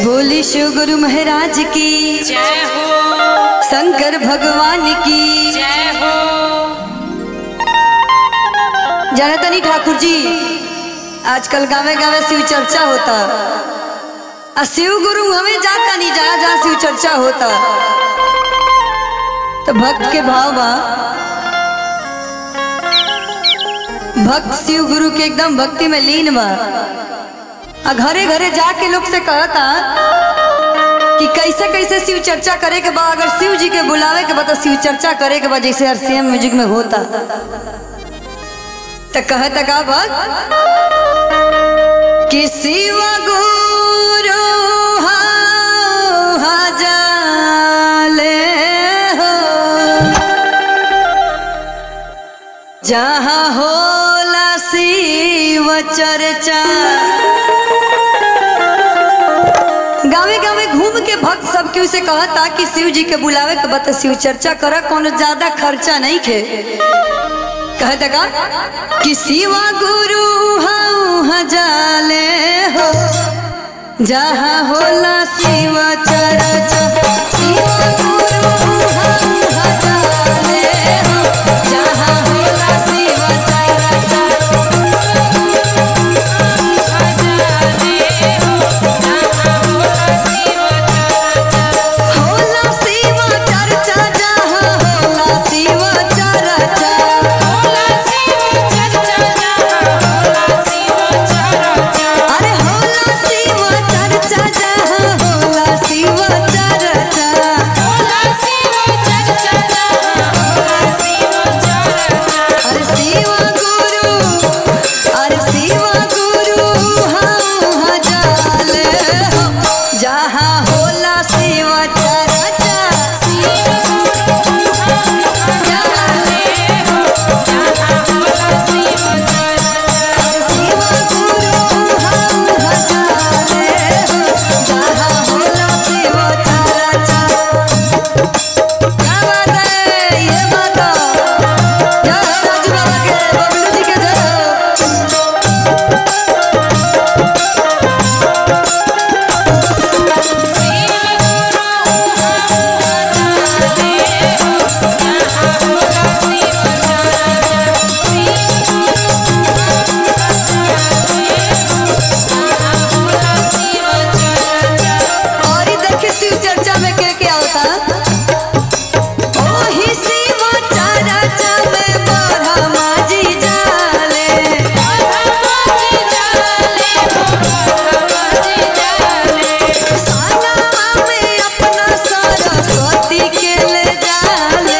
बोली शिव गुरु महाराज की जय हो शंकर भगवान की जय हो जाना तनी ठाकुर जी आजकल गावे गावे शिव चर्चा होता आ शिव गुरु हमें जाता नहीं जहाँ जहाँ शिव चर्चा होता तो भक्त के भाव बा भक्त शिव गुरु के एकदम भक्ति में लीन बा आ घरे घरे जाके लोग से कहता कि कैसे कैसे शिव चर्चा करे के बा अगर शिव जी के बुलावे के बा तो शिव चर्चा करे के बा जैसे आरसीएम म्यूजिक में होता तो कहता का भक्त कि शिव गुरु जाले हो जहाँ होला शिव चर्चा गावे गावे घूम के भक्त सब केहू से कहता कि शिव जी के बुलावे के बता शिव चर्चा कर कोनो ज्यादा खर्चा नहीं खे कहता का कि शिवा गुरु हऊ हजाले हो जहाँ होला शिव चर्चा शिवा गुरु हऊ हजाले हो जहाँ होला शिव चर्चा होला शिव चर्चा जहाँ होला शिव चर्चा अरे होला शिव चर्चा जहाँ होला शिव चर्चा अरे शिव गुरु अरे शिव गुरु हम हजाले हो जहाँ होला शिव चर्चा अरे शिव गुरु हम हजाले हो जहाँ होला शिव चर्चा क्या बात है ये बात जय हो राजू बाबा के बबलू जी के जय हो और इधर के शिव चर्चा में क्या क्या होता ओही शिव चर्चा में ब्रह्मा जी जाले साना में अपना सरस्वती के ले जाले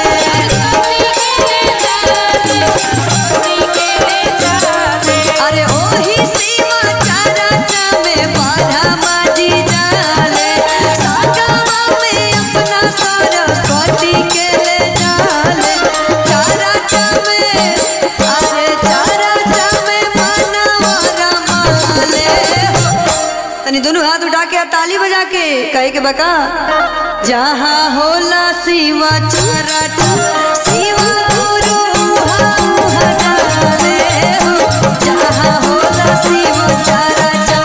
अरे ओही शिव चर्चा में ब्रह्मा जी जाले साना में अपना सरस्वती के ले जाले चर्चा में अरे चर्चा में मनवर माले हो तनी दोनों हाथ उठा के और ताली बजा के कहे के बका जहाँ होला शिव चरटा शिव गुरु हम हजाले हो जहाँ होला शिव चरटा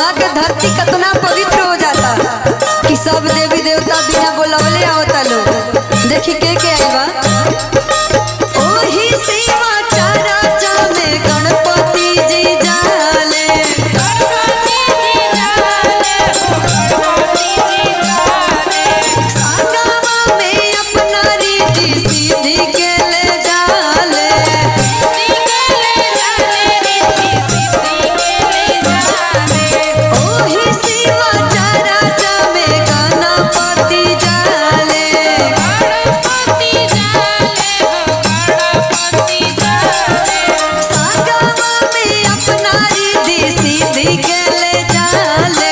वहाँ के धरती कितना पवित्र हो जाता कि सब देवी देवता बिना बोलवले आवता लोग देखी के के आई बा ओही सेवा चारा चामे गणपति जी जाले संगमा में अपना रीति सीधी के ले जाले ओही सेवा चारा चामे गणपति जाले संगमा में अपना रीति सीधी के ले जाले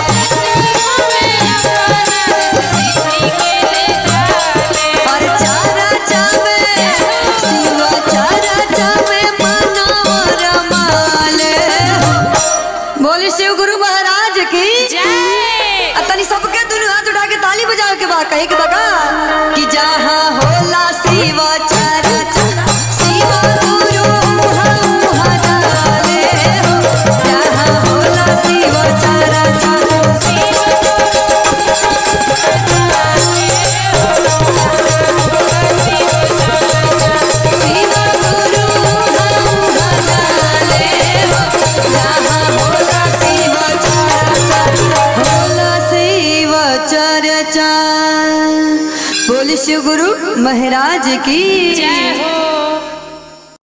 और चारा चामे शिवा चारा चामे मनोर माले बोले शिव गुरु महाराज की आ तनी सबके दुनू हाथ उठा के ताली बजावे के बा कहे के बका कि जहाँ होला शिव चारा चारा शिव गुरु हम हजाले हो जहाँ होला शिव चारा चारा शिव गुरु हम हजाले हो जहाँ होला शिव चारा चारा होला शिव चर्चा बोले शिव गुरु महाराज की जय हो